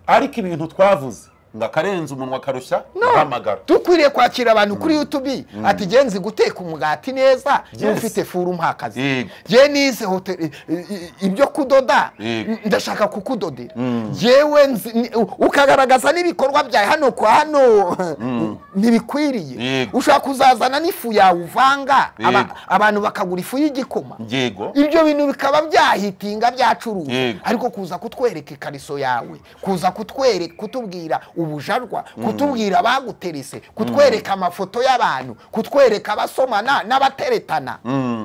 ariko ibintu twavuze ngo akarenza umunwa akarushya uhamagara dukwiriye kwakira abantu kuri yutubi ati genzi guteka umugati neza iyo Yes. ufite furu mpakazi Yego. jye nize hotel i- i- ibyo kudoda Yego. n- ndashaka kukudodera yewe nzi- ni- u- ukagaragaza n'ibikorwa byawe hano kwa hano ntibikwiriye Yego. ushobora kuzazana n'ifu yawe uvanga aba- Yego. abantu bakagura ifu y'igikoma yego ibyo bintu bikaba byahitinga byacuruzwa Yego. ariko kuza kutwereka ikariso yawe kuza kutwereka kutubwira ubujarwa kutubwira abaguterese kutwereka amafoto y'abantu kutwereka abasomana n'abateretana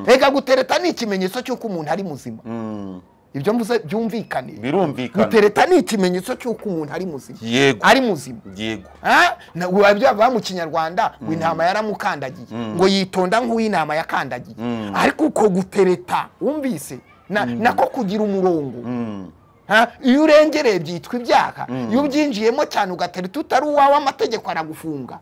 reka gutereta ni ikimenyetso cy'uko umuntu ari muzima ibyo mvuze byumvikane birumvikana gutereta ni ikimenyetso cy'uko umuntu ari muzima yego ari muzima yego Ah, na- wa- bya bava mu kinyarwanda ngo intama yaramukandagiye ngo yitonda nk'uw'intama yakandagiye ariko uko gutereta wumvise na- nako kugira umurongo Ha, iyo urengereye byitwa ibyaha iyo ubyinjiyemo cyane ugatereta utari uwawe amategeko aragufunga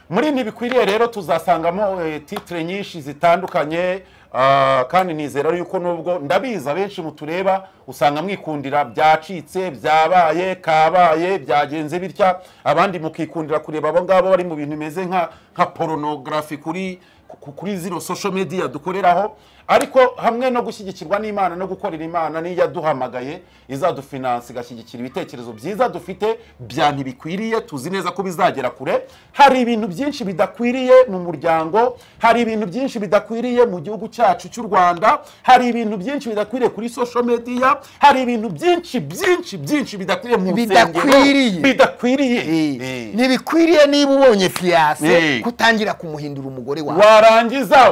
muri ntibikwiriye rero tuzasangamo eh, titire nyinshi zitandukanye ah, kandi nizera yuko nubwo ndabizi abenshi mutureba usanga mwikundira byacitse byabaye kabaye byagenze bitya abandi mukikundira kureba abo ngabo bari mu bintu bimeze nka nka poronogarafi kuri ku- kuri zino social media dukoreraho ariko hamwe no gushyigikirwa n'imana no gukorera imana niyo yaduhamagaye izadufinansa igashyigikira ibitekerezo byiza dufite bya ntibikwiriye tuzi neza ko bizagera kure hari ibintu byinshi bidakwiriye mu muryango hari ibintu byinshi bidakwiriye mu gihugu cyacu cy'u rwanda hari ibintu byinshi bidakwiriye kuri social media hari ibintu byinshi byinshi byinshi bidakwiriye mu nsengero Bidakwiriye. bidakwiriye Eh. ntibikwiriye niba ubonye fiyase Eh. kutangira kumuhindura umugore wawe warangiza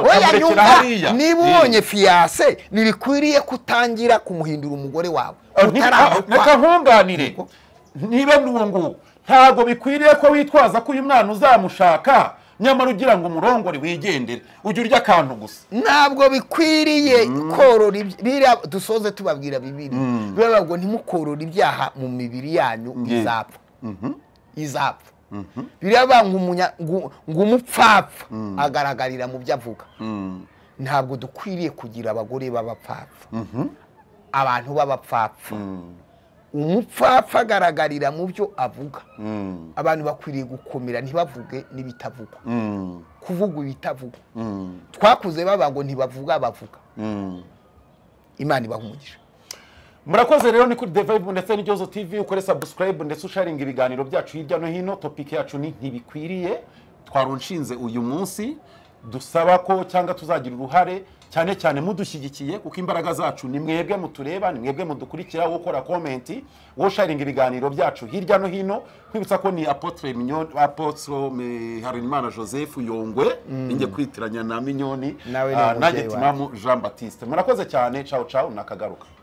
oya ukamurekera nyumva hariya niba Eh. ubonye fiyase ntibikwiriye kutangira kumuhindura umugore wawe reka utarahakwa nkunganire niba nungu ntabwo bikwiriye ko witwaza ko uyu mwana uzamushaka nyamara ugira ngo umurongore wigendere ujya urya akantu gusa ntabwo bikwiriye korora iby- biriya dusoze tubabwira bibiri bivuga ngo ntimukorore ibyaha mu mibiri yanyu Yeah. izapfa izapfa biriya bivuga ngo umunya- ngo- ngo umupfapfa agaragarira mu byo avuga ntabwo dukwiriye kugira abagore b'abapfapfa abantu b'abapfapfa umupfapfa agaragarira mu byo avuga abantu bakwiriye gukomera ntibavuge n'ibitavugwa kuvuga ibitavugwa twakuze baba ngo ntibavuga bavuga imana ibaha umugisha murakoze rero ni kuri devayibu ndetse n'igihozo tv ukore sabusikarayibu ndetse usharinga ibiganiro byacu hirya no hino topiki yacu ni ntibikwiriye twarunshinze uyu munsi dusaba ko cyangwa tuzagira uruhare cyane cyane mudushyigikiye kuko imbaraga zacu ni mwebwe mutureba ni mwebwe mudukurikira wo ukora komenti wo usharinga ibiganiro byacu hirya no hino kwibutsa ko ni apotre minyoni apotre Mi- harinimana joseph yongwe ninjye kwitiranya na minyoni Nawe ni Ah, umubyeyi nanjye wanjye. timamu jean batiste murakoze cyane cawu cawu nakagaruka